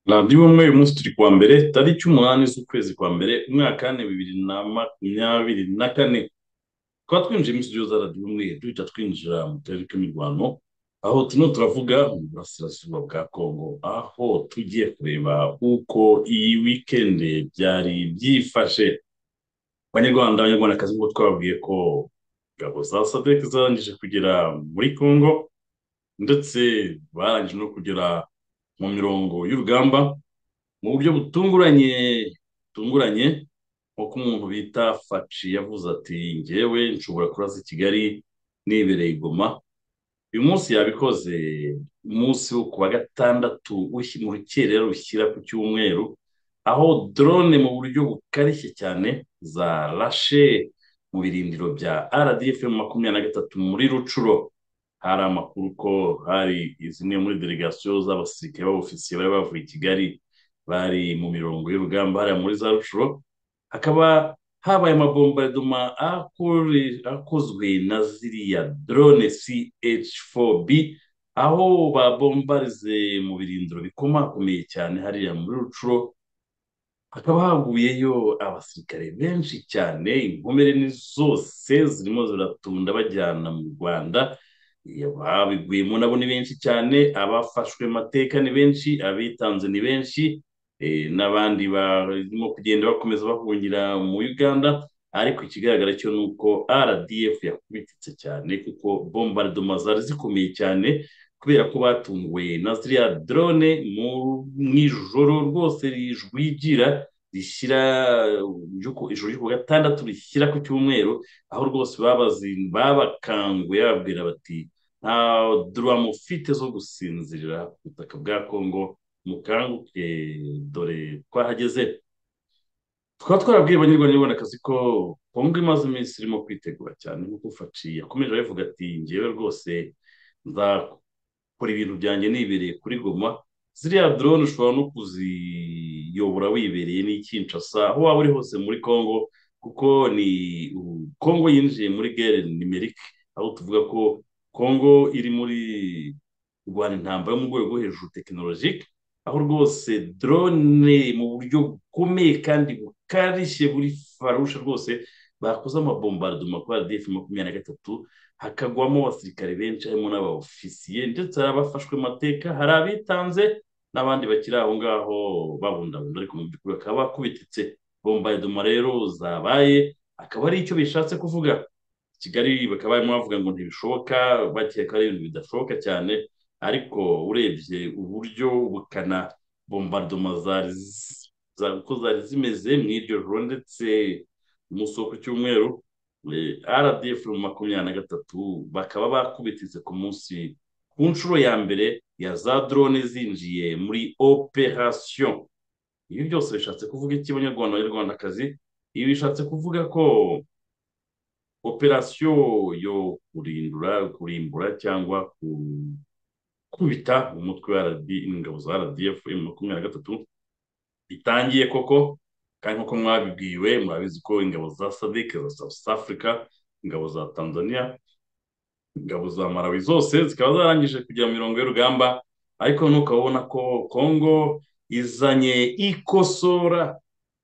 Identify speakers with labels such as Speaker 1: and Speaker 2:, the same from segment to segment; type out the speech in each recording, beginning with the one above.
Speaker 1: nabyo bumwe uyu munsi turi kuwa mbere tariki umunani z'ukwezi kwa mbere umwaka w'ane bibiri na makumyabiri na kane tukaba twinjiye muri studio za radiyo umwe duhita twinjira mu karere k'imirwano aho turimo turavuga mu burasirazuba bwa kongo aho tugiye kureba uko iyi wikendi byari byifashe abanyarwanda abanyarwandakazi nk'uko twababwiye ko ingabo za sadek zarangije kugera muri kongo ndetse barangije no kugera mu mirongo y'urugamba mu buryo butunguranye butunguranye nk'uko umuntu bita faci yavuze ati ngewe nshobora kuraza i kigali nibereye igoma uyu munsi yabikoze umunsi wo ku wa gatandatu mu rukerera rushyira ku cyumweru aho drone mu buryo bukarishye cyane zarashe mu birindiro bya rdfm makumyabiri na gatatu muri rucuro hari amakuru ko hari zimwe muri delegasiyo z'abasirikare b'abofisiye bari bavuye i kigali bari mu mirongo y'urugamba hariya muri za rucuro hakaba habaye amabombardoma akozwe na ziriya drone ch4b aho babombarize mu birindiro bikomakomeye cyane hariya muri rucuro hakaba haguyeyo abasirikare benshi cyane inkomere ni zose zirimo ziratunda bajyana mu rwanda ababiguyemo nabo ni benshi cyane abafashwe mateka ni benshi abitanze ni benshi n'abandi barimo kugenda bakomeza bahungira mu uganda ariko ikigaragara cyo ni uko rdf yakubititse cyane kuko bombardoma zari zikomeye cyane kubera ko batunguwe na ziriya drone mu ijoro rwose rijwigira rishyira ijoro ryo ku gatandatu rishyira ku cyumweru aho rwose babakanguye bababwira bati nta dura mufite zo gusinzirira ku butaka bwa kongo mukanguke dore twahageze tukaba twarabwiye abanyarwanda n'abanyarwandakazi ko kongo imaze iminsi irimo kwitegura cyane nk'uko faci yakomeje abivuga ati ngewe rwose nzakora ibintu byanjye nibereye kuri goma ziriya drone ushobora no kuziyobora wibereye n'icyinshasa aho waba uri hose muri congo kuko ni congo yinjiye muri gere nimerike aho tuvuga ko congo iri muri rwanda intambara yo mu rwego rwo hejuru tekinolojike aho rwose drone mu buryo bukomeye kandi bukarishye buri farusha rwose bakoze amabombardoma kuri rdf makumyabiri na gatatu hakagwamo abasirikare benshi harimo n'abaofisiye ndetse hari abafashwe amateka hari abitanze n'abandi bakiri aho ngaho babundabunda ariko mu by'ukuri bakaba bakubititse bombardoma rero zabaye akaba ari icyo bishatse kuvuga kigali bakaba barimo bavuga ngo ntibishoboka bakeka ari ibintu bidashoboka cyane ariko urebye uburyo ubukana bombardoma uko zari zimeze mu iryo joro ndetse umunsi wo ku cyumweru rdf makumyabiri na gatatu bakaba bakubititse ku munsi ku nshuro ya mbere ya za drone zinjiye muri operasiyo ibi byose bishatse kuvuga iki abanyarwanda abanyarwandakazi ibi bishatse kuvuga ko operasiyo yo kurindura kurimbura cyangwa gukubita umutwe wa ingabo za rdf makumyabiri na gatatu bitangiye koko kandi nk'uko mwabibwiwe murabizi ko ingabo za sadike za south africa ingabo za tanzania ingabo za marawi zose zikaba zarangije kujya mu mirongo y'urugamba ariko nuko ubona ko congo izanye ikosora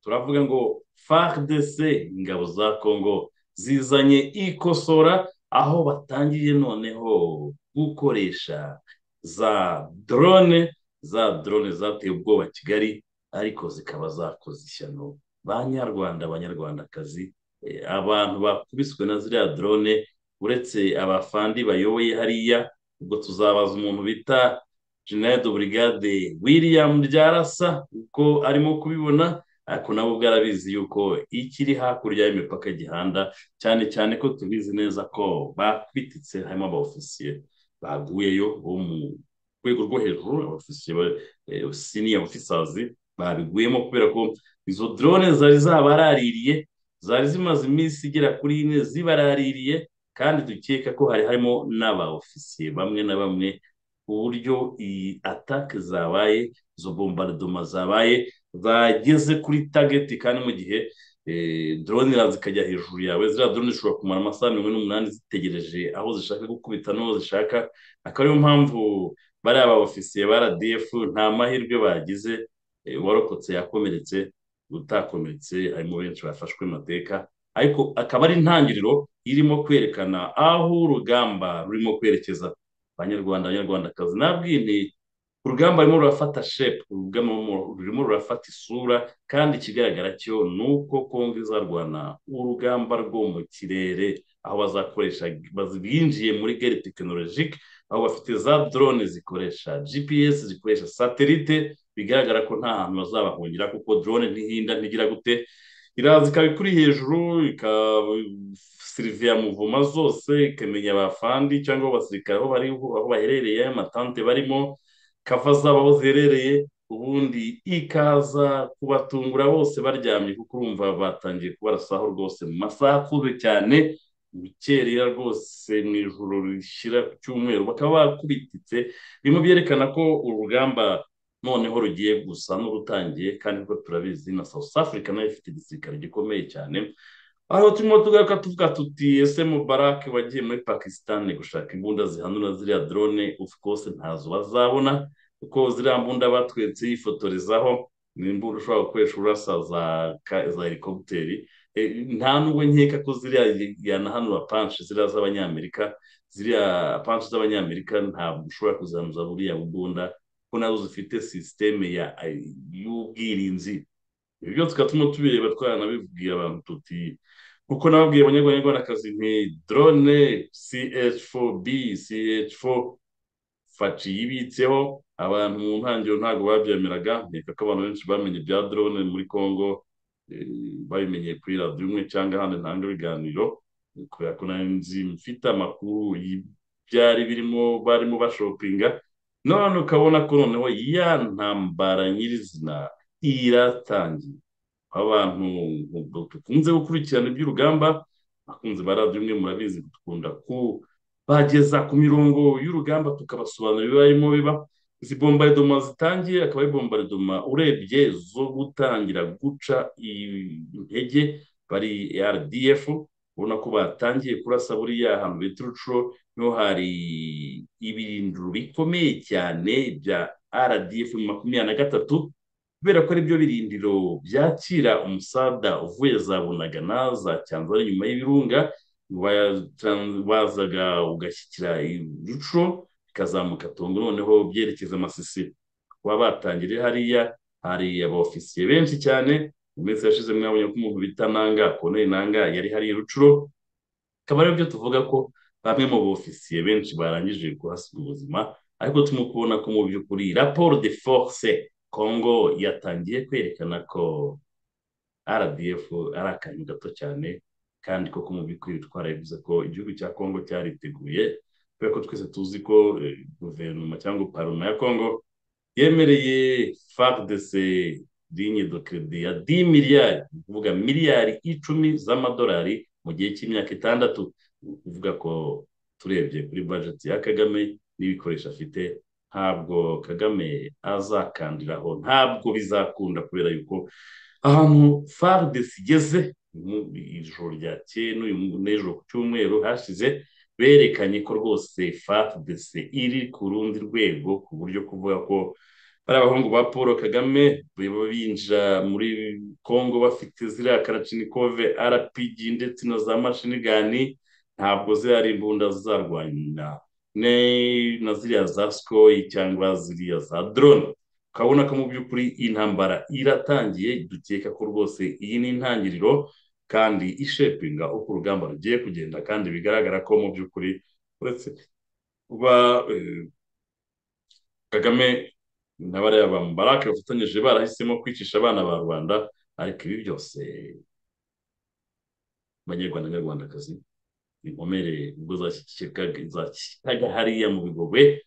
Speaker 1: turavuga ngo fardc ingabo za congo zizanye ikosora aho batangiye noneho gukoresha za drone za drone zateye ubwoba kigali ariko zikaba zakoze ishyano ba nyarwanda abanyarwandakazi abantu bakubiswe na ziriya drone uretse abafandi bayoboye hariya ubwo tuzabaza umuntu bita general de brigade william ryarasa uko arimo kubibona ariko nabo ubwo arabizi yuko ikiri hakurya y'imipaka gihanda cyane cyane ko tubizi neza ko bakubititse harimo abaofisiye baguyeyo bo mu rwego rwo hejuru abaofisiye siniya ofisazi babiguyemo kubera ko izo drone zari zabaraririye zari zimaze iminsi igera kuri ine zibaraririye kandi dukeka ko hari harimo n'abaofisiye bamwe na bamwe uburyo iyi atake zabaye izo bombardoma zabaye zageze kuri tageti kandi mu gihe drone zikajya hejuru yawe ziriya drone zishobora kumara amasaha mirongo n'umunani zitegereje aho zishaka gukubita n'aho zishaka akaba ariyo mpamvu bariya ba ofisiye ba rdf nta mahirwe bagize warokotse yakomeretse utakomeretse harimo benshi bafashwe amateka ariko akaba ari intangiriro irimo kwerekana aho urugamba rurimo kwerekeza abanyarwanda abanyarwandakazi nabwine urugamba rurimo rurafata shepu urugamba rurimo rurafata isura kandi ikigaragara cyo ni uko kongo izarwana urugamba rwo mu kirere aho bazakoresha binjiye muri geri tekinolojike aho bafite za drone zikoresha gps zikoresha satelite bigaragara ko nta hantu bazabahungira kuko drone ntihinda ntigira gute iraza ikaba ikuri hejuru ikasiriviya muvuma zose ikamenya abafandi cyangwa abasirikare aho bari aho baherereye amatante barimo kava zabo aho ziherereye ubundi ikaza kubatungura bose baryamye kuko urumva batangiye kubarasaho rwose mu masaha akuze cyane bukerera rwose mu ijoro rishyira ku cyumweru bakaba bakubititse birimo byerekana ko urugamba noneho rugiye gusa n'urutangiye kandi kuko turabizi na south africa nayo ifite igisirikare gikomeye cyane aho turimo tugaruka tuvuga tuti ese mubarak wagiye muri pakisitani gushaka imbunda zihanura ziriya drone of course ntazo bazabona kuko ziriya mbunda batwetse yifotorezaho ni imbunda ushobora gukoresha urasa za za helikopteri nta nubwo nkeka ko ziriya yanahanura panshi ziriya z'abanyamerika ziriya panshi z'abanyamerika ntabwo ushobora kuzanuza buriya bugunda ko nazo zifite sisiteme y'ubwirinzi ibyo byose tukaba turimo tubireba twaranabibwira abantu tuti kuko nababwiye abanyarwandakazi nti drone ch4b ch4 faci yibitseho abantu mu ntangiriro ntabwo babyemeraga nkeka ko abantu benshi bamenye bya drone muri congo babimenye kuri radiyo imwe cyangwa ahandi ntanga ibiganiro kubera ko nari nzi mfite amakuru byari birimo barimo bashopinga none ukabona ko noneho ya ntambara nyirizina iratangiye abantu dukunze gukurikirana iby'urugamba abakunzi ba radiyo imwe murabizi dukunda kubageza ku mirongo y'urugamba tukabasobanurira ibibarimo biba izi bombaridoma zitangiye akaba ari bombaridoma urebye zo gutangira guca intege bari rdf ubona ko batangiye kurasa buriya ahantu bita urucuro niho hari ibirindiro bikomeye cyane bya rdf makumyabiri na gatatu kubera ko aribyo birindiro byakira umusada uvuye za bunagana za cyanzara nyuma y'ibirunga bazaga ugashyikira uruco bikazamuka tungo noneho byerekeza amasisi kuba batangiriye hariya hari abofisiye benshi cyane mu minsi yashize mwabonye ko umuntu bita nanga koneri nanga yari hariya rucuro akaba aribyo tuvuga ko bamwe mu bofisiye benshi barangije kuhasiga ubuzima ariko turimo kubona ko mu by'ukuri raporo de force congo yatangiye kwerekana ko rdf ari akantu gato cyane kandi koko mu by'ukuri twarabivuze ko igihugu cya congo cyariteguye kubera ko twese tuzi ko guverinoma cyangwa paroma ya congo yemereye fardc linye do keredi ya di miliyari ni ukuvuga miliyari icumi z'amadolari mu gihe cy'imyaka itandatu kuvuga ko turebye kuri bajeti ya kagame n'ibikoresho afite ntabwo kagame azakandiraho ntabwo bizakunda kubera yuko ahantu fardesi igeze mu ijoro ryakeye n'uyu n'ejo ku cyumweru hashize berekanye ko rwose fardesi iri ku rundi rwego ku buryo kuvuga ko bari abahungu ba paul kagame binjira muri congo bafite ziriya karacinikove rpg ndetse na za mashinigani ntabwo ziriya imbunda zizarwanya na ziriya za sikoyi cyangwa ziriya za drone ukabona ko mu by'ukuri intambara iratangiye dukeka ko rwose iyi ni intangiriro kandi ishepinga uko urugamba rugiye kugenda kandi bigaragara ko mu by'ukuri uretse kuba kagame na bariya ba mubarake bafatanyije barahisemo kwicisha abana ba rubanda ariko ibi byose abanyarwanda n'abanyarwandakazi inkomere ubwo zashyikaga hariya mu bigobe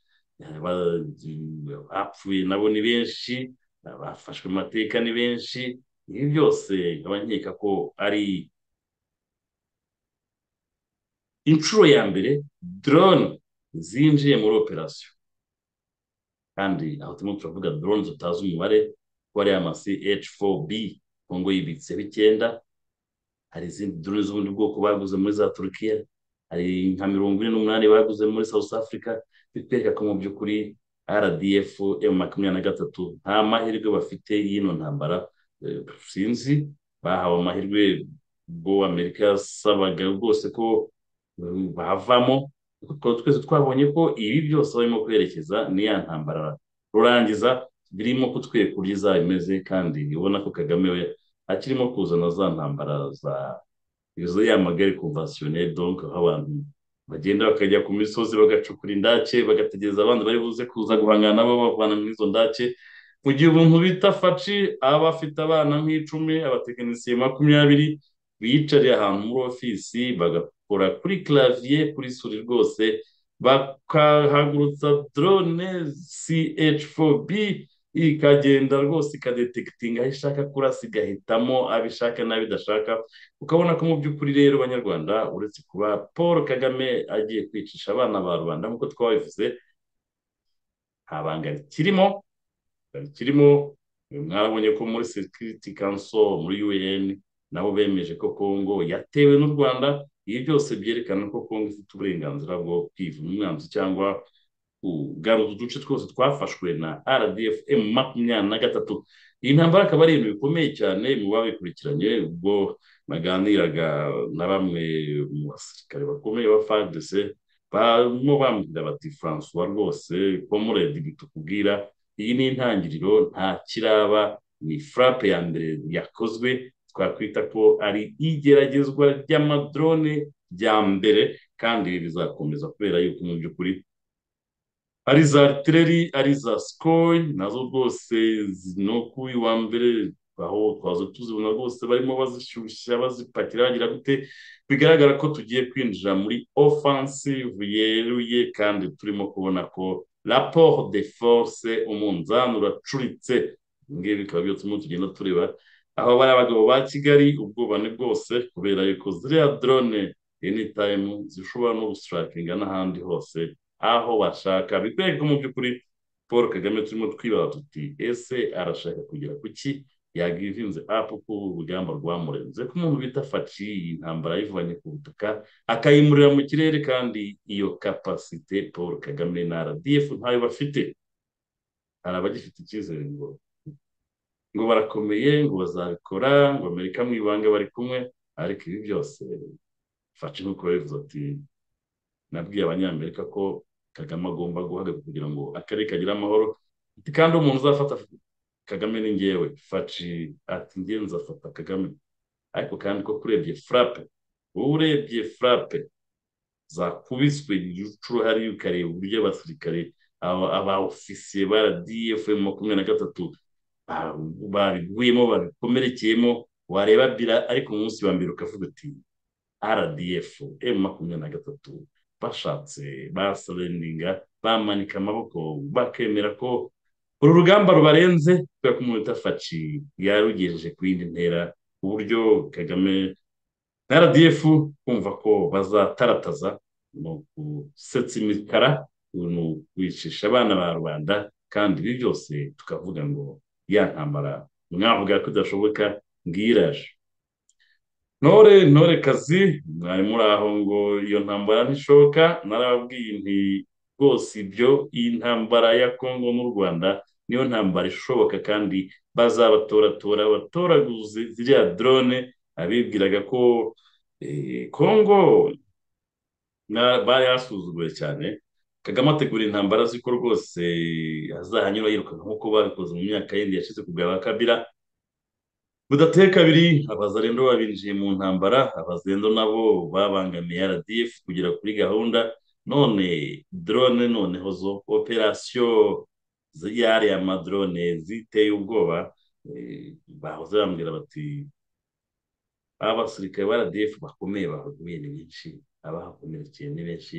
Speaker 1: bapfuye nabo ni benshi bafashwe amateka ni benshi ibi byose nkaba nkeka ko ari inshuro ya mbere drone zinjiye muri operasiyo kandi aho turimo turavuga drones tutazi umubare ko ari amasi h4b ngo ngo yibitse icyenda hari izindi drone z'ubundi bwoko baguze muri za turukiya hari nka mirongo ine n'umunani baguze muri south africa bitwereka ko mu by'ukuri rdf m makumyabiri na gatatu nta mahirwe bafite y'ino ntambara eh, sinzi bahawe amahirwe ubwo amerika yasabaga rwose ko eh, bavamo kuko tukaba twese twabonye ko ibi byose barimo kwerekeza ni ya ntambara rurangiza birimo kutwereka uburyo izaba imeze kandi ubona ko kagame we akirimo kuzana za ntambara za izo ya magare konvasiyoneri donke aho abantu bagenda bakajya ku misozi bagacukura indake bagategereza abandi bari buze kuza guhangana nabo babavana muri izo ndake mu gihe umuntu bita faci aba afite abana nk'icumi abatekinisiye makumyabiri biyicariye ahantu muri ofisi bagakora kuri clavier kuri suri rwose bakahagurutsa drone CH4B ikagenda rwose ikadetekitinga aho ishaka kurasa igahitamo abishaka n'abidashaka ukabona ko mu by'ukuri rero banyarwanda uretse kuba paul kagame agiye kwicisha abana ba rubanda nk'uko twabivuze nta banga rikirimo rikirimo mwabonye ko muri security council muri un nabo bemeje ko congo yatewe n'u rwanda ibi byose byerekana ko congo ifite uburenganzira bwo kwiva umwanzi cyangwa kugaruza uduce twose twafashwe na rdf m makumyabiri na gatatu iyi ntambara akaba ari ibintu bikomeye cyane mu babikurikiranye ubwo naganiraga na bamwe mu basirikare bakomeye ba fadc barimo bambwira bati francois rwose komuredi bitubwira iyi ni intangiriro nta kiraba ni furape ya mbere yakozwe twakwita ko ari igeragezwa ry'amadrone rya mbere kandi ibi bizakomeza kubera yuko mu by'ukuri ari za aritereri ari za sikori nazo rwose no ku wa mbere aho twaza tuzibona rwose barimo bazishyushya bazipakira bagira gute bigaragara ko tugiye kwinjira muri offensive yeruye kandi turimo kubona ko rapport de force umunzani uracuritse ibingibi bikaba byose turimo tugenda tureba aho bari abagabo ba kigali ubwoba ni bwose kubera yuko ziriya drone anytime zishobora no gusitarakinga n'ahandi hose aho bashaka bitwereka mu by'ukuri paul kagame turimo twibaza tuti ese arashaka kugera ku ki yagivinze apu ko urugamba rwamurenze ko umuntu bita faci iyi ntambara ayivanye ku butaka akayimurira mu kirere kandi iyo kapasite paul kagame na rdf ntayo bafite hari abagifite icyizere ngo ngo barakomeye ngo bazabikora ngo amerika mu ibanga bari kumwe ariko ibi byose faci nk'uko babivuze ati nabwiye abanyamerika ko kagame agomba guhagarika kugira ngo akarere kagire amahoro ati kandi umuntu uzafata kagame ni ngewe faci ati ngewe nzafata kagame ariko kandi ko urebye furape urebye furape zakubiswe inshuro hariya ukareba uburyo abasirikare aba- aba ofisiye ba rdf makumyabiri na gatatu ba- babiguyemo babikomerekeyemo wareba bira ariko umunsi wa mbere ukavuga uti rdf m makumyabiri na gatatu bashatse basereninga bamanika amaboko bakemera ko uru rugamba rubarenze kubera ko umuntu utafaci yarugejeje ku yindi ntera ku buryo kagame na rdf kumva ko bazatarataza ni ukusetsa imikara ni ukwicisha abana ba rubanda kandi ibi byose tukavuga ngo ya ntambara mwavuga ko idashoboka ngiyi iraje ntore ntore kazi mwari muri aho ngo iyo ntambara ntishoka narababwiye nti rwose ibyo iyi ntambara ya kongo n'u rwanda niyo ntambara ishoboka kandi bazabatoratora abatoraguze ziriya drone abibwiraga ko eh, kongo na- bari yasuzuguye cyane kagame ategura intambara azi ko rwose azahanyura yirukanka nk'uko babikoze mu myaka yindi yashize ku bwa ba kabira budateye kabiri abazarendo babinjiye mu ntambara abazarendo nabo babangamiye rdf kugera kuri gahunda none drone noneho zo operasiyo y'ariya madrone ziteye ubwoba eh, bahoze bambwira bati abasirikare ba rdf bakomeye bahaguye ni benshi abahakomerekeye ni benshi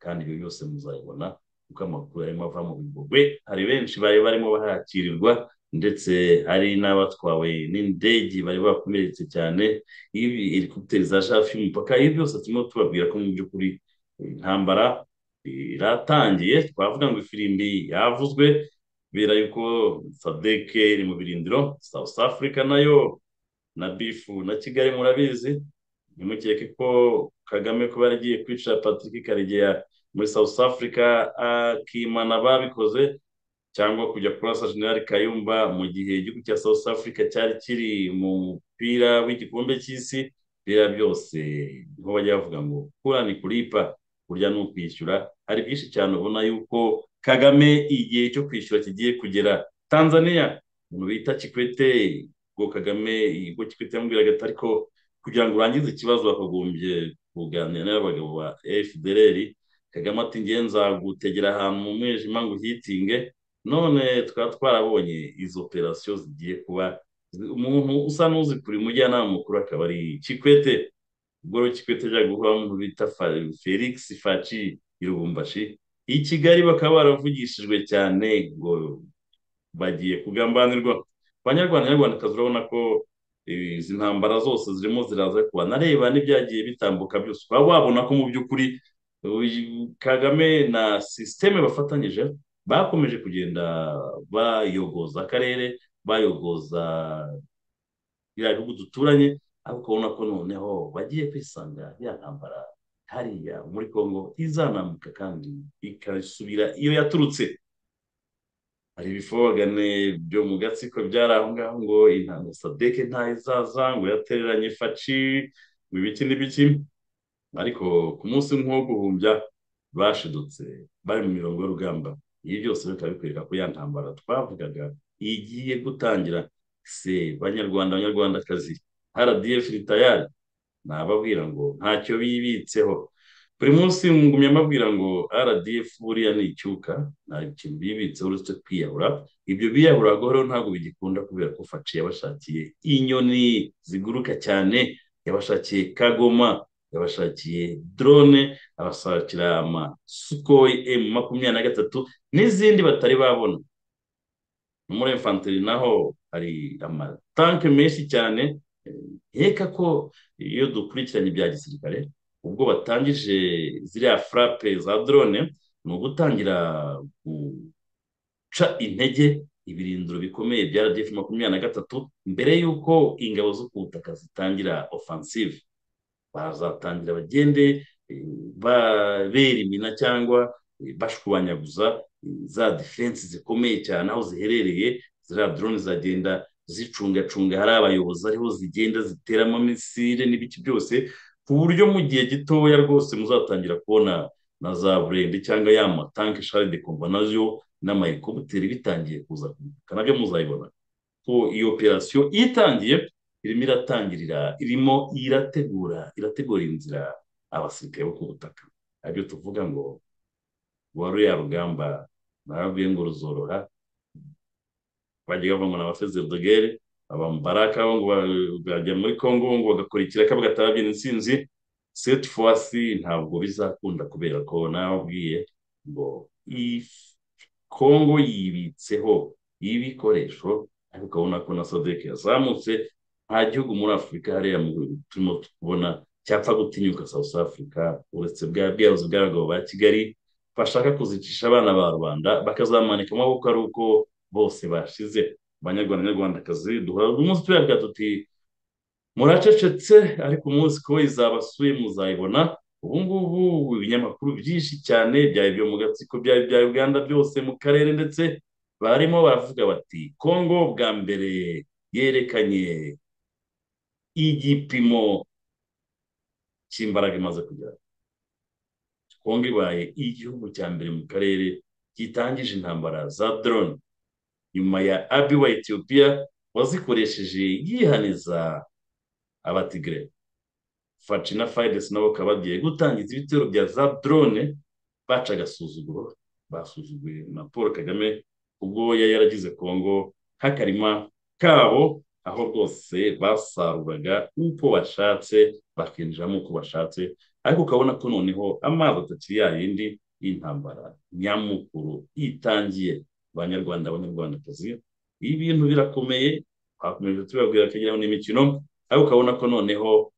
Speaker 1: kandi ibyo byose muzabibona kuko amakuru arimo ava mu bigogwe hari benshi bari barimo bahakirirwa ndetse hari n'abatwawe n'indege bari bakomeretse cyane ibi helikopiteri za hafi y'umupaka ibi byose turimo tubabwira ko mu by'ukuri eh, intambara eh, iratangiye twavuga ngo ifirimbi yavuzwe kubera yuko sadeke iri mu birindiro south africa nayo na bifu na kigali murabizi ntimukeke ko kagame kuba yaragiye kwica patrick karegeya muri south africa akimana babikoze cyangwa kujya kurasa general kayumba mu gihe igihugu cya south africa cyari kiri mu mupira w'igikombe cy'isi biriya byose niho bajya bavuga ngo kura ni kuripa kurya ni ukwishyura hari byinshi cyane ubona yuko kagame igihe cyo kwishyura kigiye kugera tanzania umuntu bita kikwete ubwo kagame ubwo kikwete yamubwiraga ariko kugira ngo urangize ikibazo bakagombye kuganira n'abagabo ba fdr kagame ati ngiye nzagutegera ahantu mu mwijima ngo uhitinge none twaba twarabonye izo operasiyo zigiye kuba umuntu usa n'uzi kuri mujyanama mukuru akaba ari kikwete ubwo rero kikwete ajya guhura n'umuntu bita felix faci irubumbashi i kigali bakaba baravugishijwe cyane ngo bagiye kugambanirwa abanyarwanda nyarwandakazi urabona ko izi ntambara zose zirimo ziraza kuba nareba n'ibyagiye bitambuka byose ukaba wabona ko mu by'ukuri kagame na sisiteme bafatanyije bakomeje kugenda bayogoza akarere bayogoza biriya bihugu duturanye ariko ubona ko noneho bagiye kwisanga ya ntambara hariya muri congo izanambuka kandi ikasubira iyo yaturutse hari ibifobagane byo mu gatsiko byari aho ngaho ngo intango sadeke ntayo izaza ngo yatereranye faci ngo ibiki n'ibiki ariko ku munsi nk'uwo guhumbya bashidutse bari mu mirongo y'urugamba ibi byose bikaba bikwereka ko ya ntambara twavugaga igiye gutangira se banyarwanda banyarwandakazi rdf ritayari nababwira ngo ntacyo bibitseho buri munsi ngumya mbabwira ngo rdf buriya ni icyuka nta kintu bibitseho uretse kwiyahura ibyo biyahura rero ntabwo bigikunda kubera ko faci yabashakiye inyoni ziguruka cyane yabashakiye kagoma yabashakiye drone abashakira amasukoi emu makumyabiri na gatatu n'izindi batari babona muri infanteri naho hari amatanke menshi cyane nkeka ko iyo dukurikiranye ibya gisirikare ubwo batangije ziriya furape za drone ni ugutangira guca intege ibirindiro bikomeye bya rdf makumyabiri na gatatu mbere y'uko ingabo zo ku butaka zitangira ofansive bazatangira bagende babera imina cyangwa bashwanyaguza za defense zikomeye cyane aho ziherereye ziriya drone zagenda zicungacunga hari abayobozi ariho zigenda ziteramo misile n'ibiki byose ku buryo mu gihe gitoya rwose muzatangira kubona na za burende cyangwa ya matanke shari de kombanaziyo n'amayekobuteri bitangiye kuza kuguruka nabyo muzabibona ko iyo operasiyo itangiye irimo iratangirira irimo irategura irategura inzira abasirikare bo ku butaka aribyo tuvuga ngo ruriya rugamba narabwiye ngo ruzoroha bajya bavuga ngo ni abafeze dogere abambaraka ngo bajya muri congo ngo bagakurikira ko bagatababyina intsinzi seti fuwasi ntabwo bizakunda kubera ko nababwiye ngo congo yibitseho ibikoresho ariko ukabona ko na sodeke yazamutse nta gihugu muri afurika hariya turimo kubona cyapfa gutinyuka south africa uretse bwa bwiyabuzi bw'abagabo ba kigali bashaka kuzicisha abana ba rubanda bakazamanika amaboko ari uko bose bashize abanyarwanda nyarwandakazi duhora buri munsi tuyavuga tuti muracecetse ariko umunsi ko izabasuye muzayibona ubu ngubu ibinyamakuru byinshi cyane byaba ibyo mu gatsiko byaba ibya uganda byose mu karere ndetse barimo baravuga bati kongo bwa mbere yerekanye igipimo cy'imbaraga imaze kugera kongo ibaye igihugu cya mbere mu karere gitangije intambara za drone nyuma ya abi wa etiyopiya wazikoresheje yihaniza abatigre faci na fayidesi nabo bakaba bagiye gutangiza ibitero bya za drone baca agasuzuguro basuzuguye na paul kagame ubwo yari yaragize kongo nk'akarima kabo aho rwose basaruraga uko bashatse bakinjiramo uko bashatse ariko ukabona ko noneho amazi atakiri yayindi y'intambara nyamukuru itangiye abanyarwanda abanyarwandakazi ibi bintu birakomeye twakomeje tubabwira ko n'imikino ariko ukabona ko noneho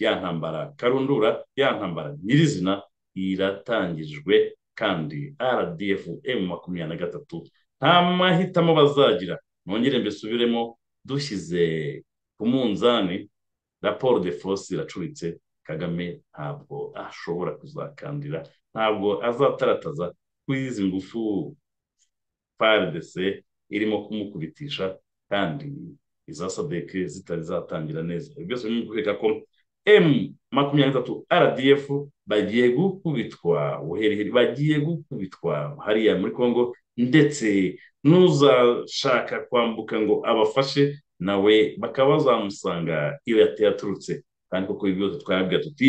Speaker 1: ya ntambara karundura ya ntambara nyirizina iratangijwe kandi rdf m makumyabiri na gatatu nta mahitamo bazagira nongere mbisubiremo dushyize ku munzani raporo de force iracuritse kagame ntabwo ashobora kuzakandira ntabwo azatarataza kuri izi ngufu frdc irimo kumukubitisha kandi iza sadeke zitari zatangira neza ibyo byose ni ukwereka ko M makumyabiri n'itatu RDF bagiye gukubitwa buheriheri bagiye gukubitwa hariya muri Congo ndetse n'uzashaka kwambuka ngo abafashe nawe bakaba bazamusanga iyo yaturutse kandi koko ibi byose twabwira tuti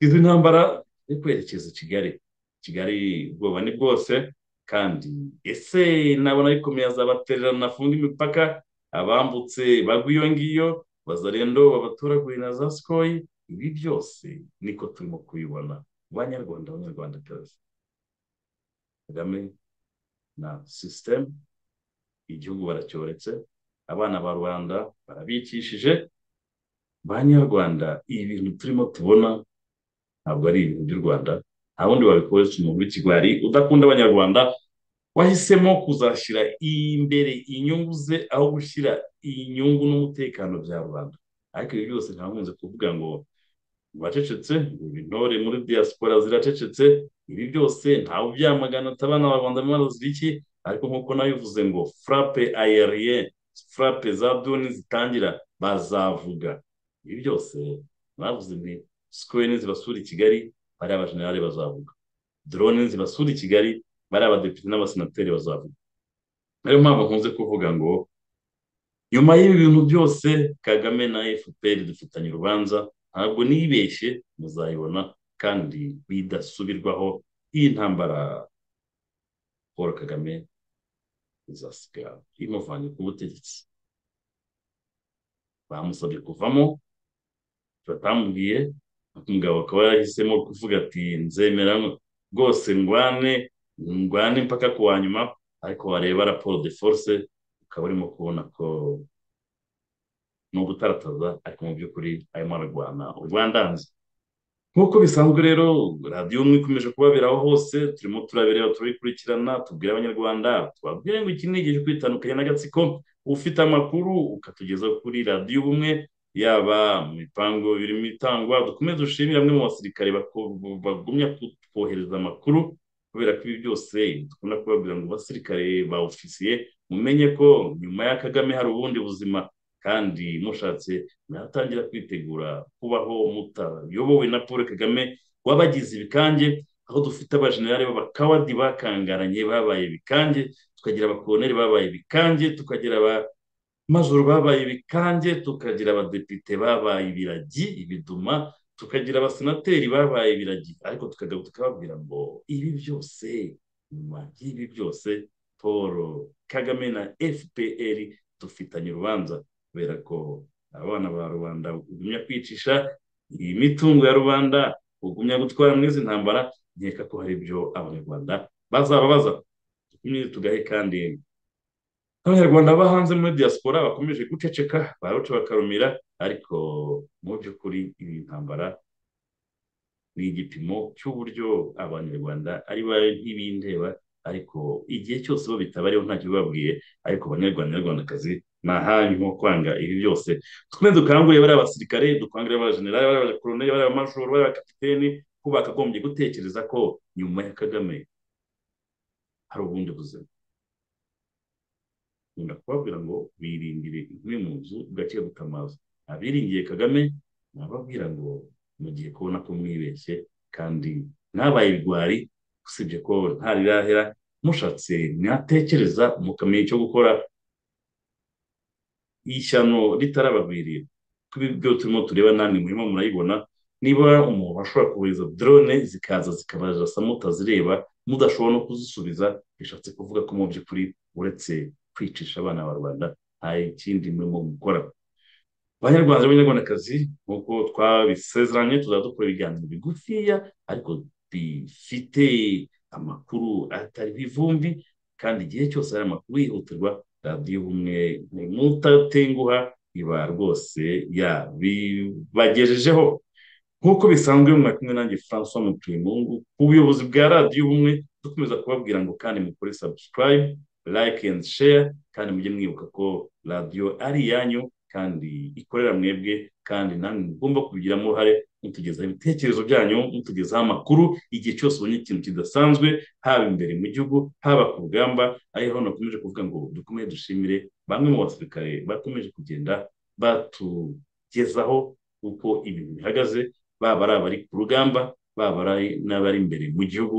Speaker 1: izi ntambara yo kwerekeza Kigali Kigali ubwoba ni bwose kandi ese nabona bikomeye azabatererana nafunga imipaka abambutse bagwa iyo ngiyo bazarendo babatoragurira na za sikoyi ibi byose niko turimo kubibona banyarwanda abanyarwandakazi kagame na sisitemu igihugu baracyoretse abana ba rubanda barabikishije banyarwanda ibi bintu turimo tubona ntabwo ari ibintu by'u rwanda nta wundi wabikoresha umuntu w'ikigwari udakunda abanyarwanda wahisemo kuzashyira imbere inyungu ze aho gushyira inyungu n'umutekano bya rubanda ariko ibi byose nta nkunze kuvuga ngo bacecetse intore muri diaspora ziracecetse ibi byose ntawe ubyamagana atabana abanyarwanda bimwe iki ariko nk'uko nabivuze ngo furape ayeriye furape za duni zitangira bazavuga ibi byose mwavuze ni sikweni zibasura i kigali bariya abajenerali bazavuga dorone zibasura i kigali bari abadepite n'abasenateri bazavuga niyo mpamvu nkunze kuvuga ngo nyuma y'ibi bintu byose kagame na fpr dufitanye urubanza ntabwo nibeshye muzayibona kandi bidasubirwaho iyi ntambara paul kagame izasiga imuvanye ku butegetsi bamusabye kuvamo batamubwiye umugabo akaba yarahisemo kuvuga ati nzemera rwose ngwane ngwane impaka ku wa nyuma ariko wareba raporo de force ukaba urimo kubona ko ni ugutarataza ariko mu by'ukuri arimo ararwana urwandanze nk'uko bisanzwe rero radiyo umwe ikomeje kubaberaho hose turimo turabireba turabikurikirana tubwira abanyarwanda twabwire ngo iki ni igihe cyo kwitandukanya n'agatsiko ufite amakuru ukatugeza kuri radiyo ubumwe yaba mu bipangu birimo itangwa dukomeze dushimire bamwe mu basirikare bagumya kutwohereza amakuru kubera ko ibi byose dukunda kubabwira ngo basirikare ba ofisiye mumenye ko nyuma ya kagame hari ubundi buzima kandi mushatse mwatangira kwitegura kubaho mutayobowe na paul kagame wabagize ibikange aho dufite abajenerali b'abakawadi bakangaranye babaye ibikange tukagira abakoloneli babaye ibikange tukagira abamajoro babaye ibikange tukagira abadepite babaye ibiragi ibiduma tukagira abasenateri babaye ibiragi ariko tukagaruka tukababwira ngo ibi byose nyuma y'ibi byose paul kagame na fpr dufitanye urubanza kubera ko abana ba rubanda ugumya kwicisha iyi mitungo ya rubanda ugumya gutwara muri izi ntambara nkeka ko hari ibyo abanyarwanda bazababaza dukomeze tugahe kandi abanyarwanda bo hanze muri diaspora bakomeje guceceka baruca bakarumira ariko mu by'ukuri iyi ntambara ni igipimo cy'uburyo abanyarwanda ari bayo ntibindeba ariko igihe cyose bo bitabariho ntacyo bababwiye ariko abanyarwandakazi ni ahanyu nko kwanga ibi byose twe dukangurire bariya basirikare dukangurire abajenerali bariya abakoroneri bariya abamajoro bariya abakapiteni ko bakagombye gutekereza ko nyuma ya kagame hari ubundi buzima nkunda kubabwira ngo birindire inkwi mu nzu gake gutamaza abiringiye kagame nababwira ngo mugiye kubona ko mwibeshye kandi mwabaye ibigwari usibye ko ntarirahera mushatse mwatekereza mukamenya icyo gukora ishyano ritarababiriye kuri ibyo turimo tureba namwe murimo murayibona niba umuntu ashobora kohereza drone zikaza zikabajasa mutazireba mudashobora no kuzisubiza bishatse kuvuga ko mu by'ukuri uretse kwicisha abana ba rubanda nta kindi murimo gukora abanyarwanda b'abanyarwandakazi nk'uko twabisezeranye tuzajya dukora ibiganiro bigufiya ariko bifite amakuru atariho ivumbi kandi igihe cyose hari amakuru yihutirwa radiyo ubumwe mutatenguha iba rwose yabibagejejeho nk'uko bisanzwe mwari kumwe nanjye francois mutuyemungu ubuyobozi bwa radiyo ubumwe dukomeza kubabwira ngo kandi mukore subscribe like and share kandi mujye mwibuka ko radiyo ari iyanyu kandi ikorera mwebwe kandi namwe mugomba kubigiramo uruhare mutugezaho ibitekerezo byanyu mutugezaho amakuru igihe cyose ubonye ikintu kidasanzwe haba imbere mu gihugu haba ku rugamba ariho nakomeje kuvuga ngo dukomeye dushimire bamwe mu basirikare bakomeje kugenda batugezaho uko ibintu bihagaze baba ari abari ku rugamba baba ari n'abari imbere mu gihugu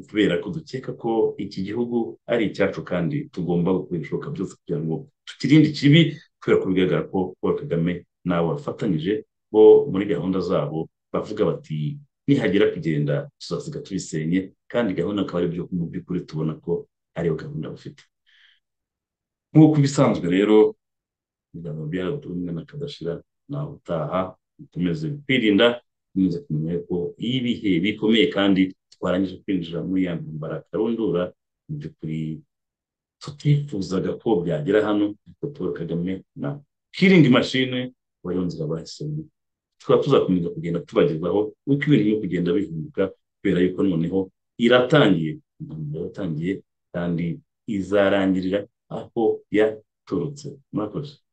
Speaker 1: kubera ko dukeka ko iki gihugu ari icyacu kandi tugomba gukora ibishoboka byose kugira ngo tukirinde ikibi kubera ko bigaragara ko paul kagame nabo bafatanyije bo muri gahunda zabo bavuga bati nihagira kugenda tuzasiga tubisenye kandi gahunda akaba ari byo mu by'ukuri tubona ko ariyo gahunda bafite nk'uko ibisanzwe rero ibiganiro byaratumwe na kadashira nawe utaha dukomeze kwirinda dukomeze kumenya ko iyo ibihe bikomeye kandi twarangije kwinjira muri ya ntambara karundura mu by'ukuri tutifuzaga ko byagera hano ariko paul kagame na kiringi mashine bariho nzira bahisemo tukaba tuzakomeza kugenda tubagezaho uko ibintu biri kugenda bihinduka kubera yuko noneho iratangiye iratangiye kandi izarangirira aho yaturutse murakoze